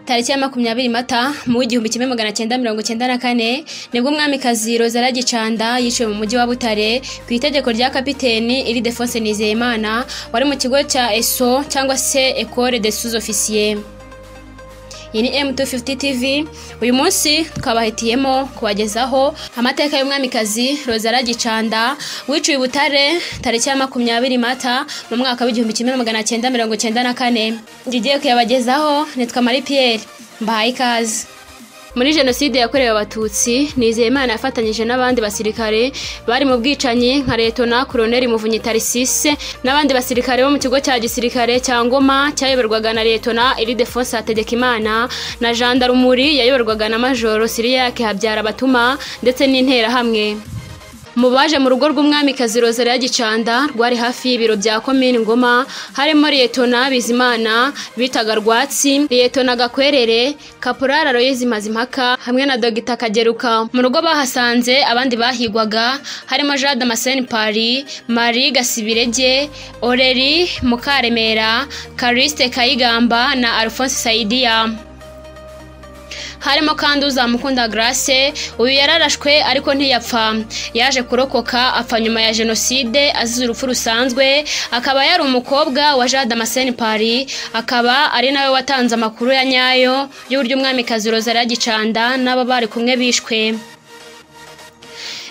tariki ya makumyabiri mata mu w'igihumbi kimwe magana cyenda mirongo cyenda na kane nibwo umwamikazi rozara gicanda yiciwe mu mujyi wa butare ku itegeko rya kapiteni iridefonse nizeyimana wari mu kigo cya eso cyangwa se ecole de sous officier iyi ni M250 TV uyu munsi twabahitiyemo kubagezaho amateka y'umwamikazi Rozara Gicanda wiciwe i Butare tariki ya makumyabiri Mata mu mwaka w'igihumbi kimwe magana cyenda mirongo cyenda na kane ngigiye kuyabagezaho nitwa Marie Pierre mbahaye ikaze muri jenoside yakorewe abatutsi nizeyimana yafatanyije n'abandi basirikare bari mu bwicanyi nka letona koroneri muvunyi tarisise n'abandi basirikare bo mu kigo cya gisirikare cya ngoma cyayoborwaga na letona iridefonse hategekimana na jandarumuri yayoborwaga na majoro siriyake habyara batuma ndetse n'interahamwe mu baje mu rugo rw'umwamikazi rozari ya gicanda rwari hafi y'ibiro bya komini ngoma harimo liyetona bizimana bitaga rwatsi liyetona gakwerere kaporara royezi mazimpaka hamwe na dogita kageruka mu rugo bahasanze abandi bahigwaga harimo jade amaseni pari mari gasibirege oreri mukaremera karisite kayigamba na alphonse sayidiya harimo kandi uzamukunda grace uyu yararashwe ariko ntiyapfa yaje kurokoka apfa nyuma ya jenoside azize urupfu rusanzwe akaba yari umukobwa wa jean damascene pari akaba ari nawe watanze amakuru ya nyayo y'uburyo umwamikazi rozara gicanda n'abo bari kumwe bishwe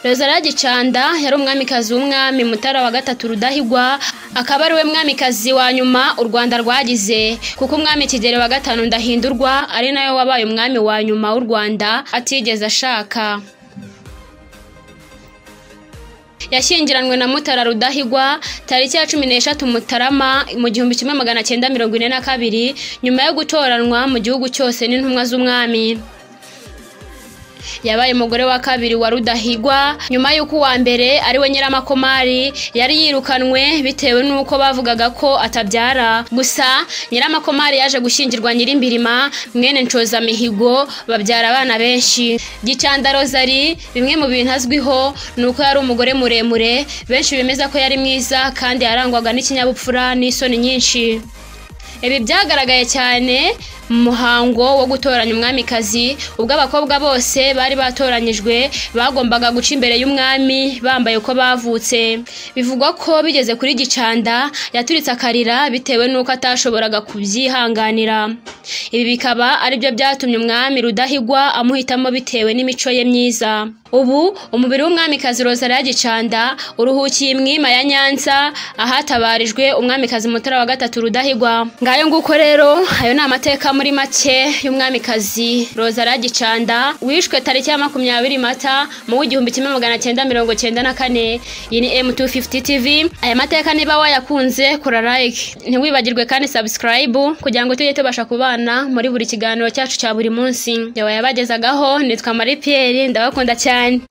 rozara gicanda yari umwamikazi w'umwami mutara wa gatatu rudahigwa akaba ari we mwamikazi wa nyuma u rwanda rwagize kuko umwami kigeli wa gatanu ndahindurwa ari nawe wabaye umwami wa nyuma w'u rwanda atigeze ashaka yashyingiranwe na mutara rudahigwa tariki ya cumi n'eshatu mutarama mu gihumbi kimwe magana cyenda mirongo ine na kabiri nyuma yo gutoranwa mu gihugu cyose n'intumwa z'umwami yabaye umugore wa kabiri wa rudahigwa nyuma y'uko uwa mbere ari we nyiramakomari yari yirukanwe bitewe n'uko bavugaga ko atabyara gusa nyiramakomari yaje gushyingirwa nyirimbirima mwene ncozamihigo babyara abana benshi gicanda rozari bimwe mu bintu azwiho ni uko yari umugore muremure benshi bemeza ko yari mwiza kandi yarangwaga n'ikinyabupfura n'isoni nyinshi ibi byagaragaye cyane mu muhango wo gutoranya umwamikazi ubwo abakobwa bose bari batoranyijwe bagombaga guca imbere y'umwami bambaye uko bavutse bivugwa ko bigeze kuri gicanda yaturitse akarira bitewe n'uko atashoboraga kubyihanganira ibi bikaba aribyo byatumye umwami rudahigwa amuhitamo bitewe n'imico ye myiza ubu umubiri w'umwamikazi rozara gicanda uruhukiye imwima ya nyanza ahatabarijwe umwamikazi mutara wa gatatu rudahigwa ngayo nguko rero ayo ni amateka muri make y'umwamikazi rozara gicanda wishwe tariki ya makumyabiri mata mu w'igihumbi kimwe magana cyenda mirongo cyenda na kane iyi ni m250 tv aya mateka niba wayakunze kora like ntiwibagirwe kandi subscribe kugira ngo tujye tubasha kubana muri buri kiganiro cyacu cya buri munsi yabayabagezagaho nitwa marie pierre ndabakunda cyane